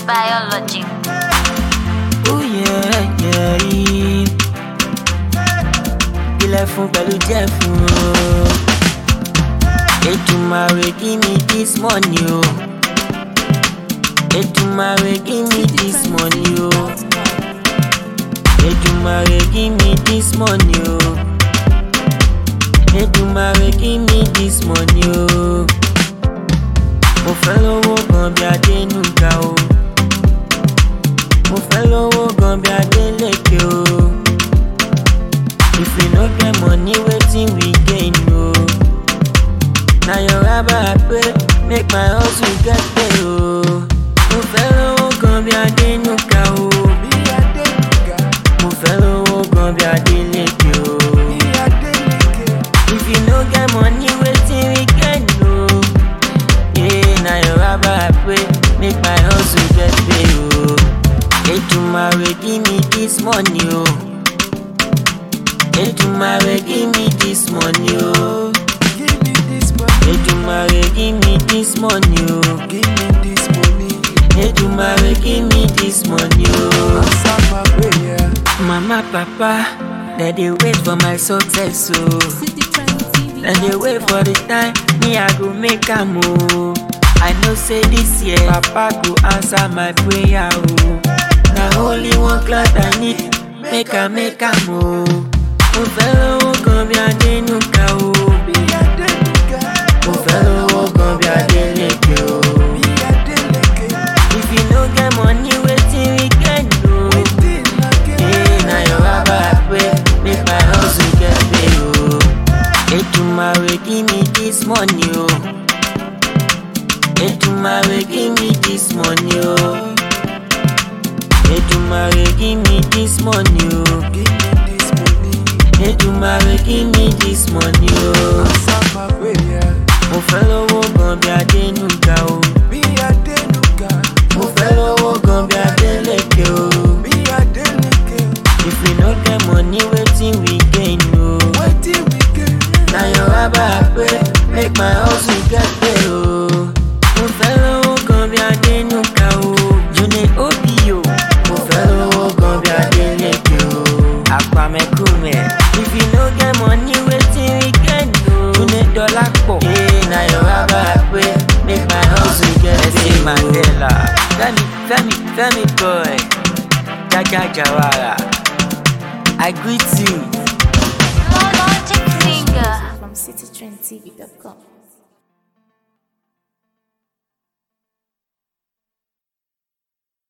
biology. Oh yeah, yeah. Ilẹ̀ fún pẹ̀lú jẹ́ fún o. Ètùmàrè give me this money o. Ètùmàrè give me this money o. Ètùmàrè give me this money o. Ètùmàrè give me this money o. Mo fẹ́ lówó gan bí Adénúgà o. Mo fẹ́ lówó gan bí Adélékè o. If we no get money, wetin we gain o? Na your raba I pray, make my hustle get pay o. Mo fẹ́ lówó gan bí Adénúgà o. Mo fẹ́ lówó gan bí Adélékè o. If you no get money, wetin we gain o? Yeah, na your raba I pray, make my hustle get pay o. Ètùmàrè give me this money o. Ètùmàrè give me this money o. Ètùmàrè give me this money o. Ètùmàrè give me this money o. Mama papa, dem dey wait for my success o. Dem dey wait for the time me I go make am o. I know say this year papa go answer my prayer o. Na only one cloth I need make I make am o. Mo fẹ́ lówó gan bí Adénúgà o. Mo fẹ́ lówó gan bí Adélékè o. If you no get money, wetin we gain o? Yeah, na your raba I pray, make my hustle get pay o. Ètùmàrè give me this money o. Ètùmàrè give me this money o. Ètùmàrè give me this money o. Ètùmàrè give me this money o. Mo fẹ́ lówó gan bí Adénúgà o. Mo fẹ́ lówó gan bí Adélékè o. If we no get money, wetin we gain o? Na your raba I pray, make my hustle get pay o. Mo fẹ́ lówó gan bí Adénúgà o. Jùnì Obio. Mo fẹ́ lówó gan bí Adélékè o. Àpàmẹ́kùmẹ̀. If you no get money, wetin we gain o? Jùnì Dọ́lápọ̀. Yeah, na your raba I pray, make my hustle get pay o. Ẹsẹ̀ Mandela. Fẹ́mi Fẹ́mi Fẹ́mi boy. Jaja Jawara. I greet you. Logic finger. from citytrendtv.com.